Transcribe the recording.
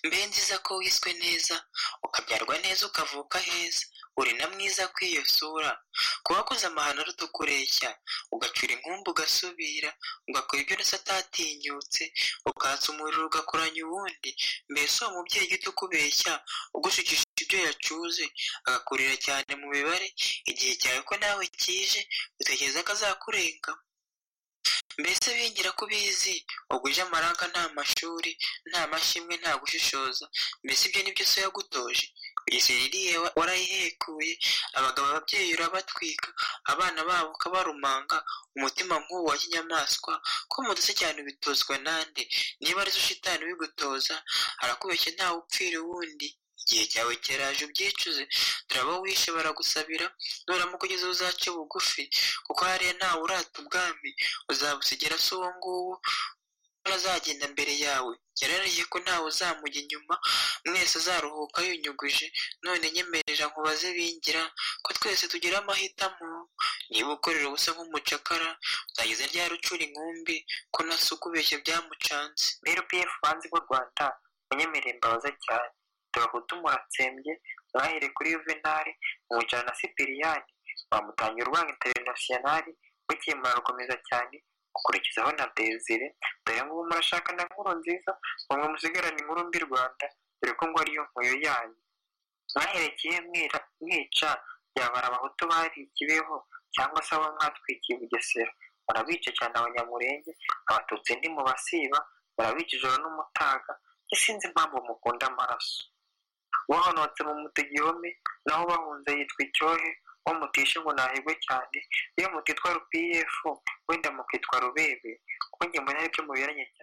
mbe nziza ko wiswe neza ukabyarwa neza ukavuka heza uri na mwiza kw'iyo sura ku wakoze amahano aruta kureshya ugacura inkumbi ugasubira ugakora ibyo urasa atatinyutse ukatsa umuriro ugakoranya uwundi mbese uwo mubyeyi ujya ukubeshya ugushukisha ibyo yacuze agakurira cyane mu mibare igihe cyawe ko nawe kije utekereza ko azakurenga mbese bingira ko ubizi ubwo uje amaranga nta mashuri nta mashimwe nta gushishoza mbese ibyo nibyo so yagutoje isi ririye warayihekuye abagabo ababyeyi urabatwika abana babo ukabarumanga umutima nk'uwo wa kinyamaswa ko muduse cyane ubitozwa nande niba ari zo shitani ubigutoza arakubeshya ntawe upfira uwundi igihe cyawe cyaraje ubyicuze turaba wishe baragusabira nuramuka ugeze uzace bugufi kuko hariya ntawe urata ubwami uzabusigera se uwo nguwo azagenda mbere yawe yarariye ko ntawe uzamujya inyuma mwese azaruhuka yunyuguje none nyemerera nkubaze bingira ko twese tugira amahitamo niba ukorera ubusa nk'umucakara uzageze ryari ucura inkumbi ko nasi ukubeshya byamucanze mbere pf banzi b'u rwanda unyemereye mbabaza cyane turahutu muratsembye mwahereye kuri yuvenali mumujyana na sipiriyani wamutangira urwanga interinasiyonali bukeye murarukomeza cyane ukurikizaho na desire dore ngubu murashaka na nkuru nziza mwe musigarane inkuru mbi rwanda dore ko ngo ariyo nkuyo yanyu mwaherekeye mwica byabara abahutu bari ikibeho cyangwa se abo mwatwikiye bugesera murabica cyane abanyamurenge abatutsi ntimubasiba murabica ijoro n'umutaga sinzi impamvu mukunda amaraso wahonotse mu muta igihome naho bahunze yitwa icyohe wo mutishe ngo nahigwe cyane iyo mutitwa rupiyefu wenda mukitwa rubebe kuko ngemwe nari byo muberanye cyane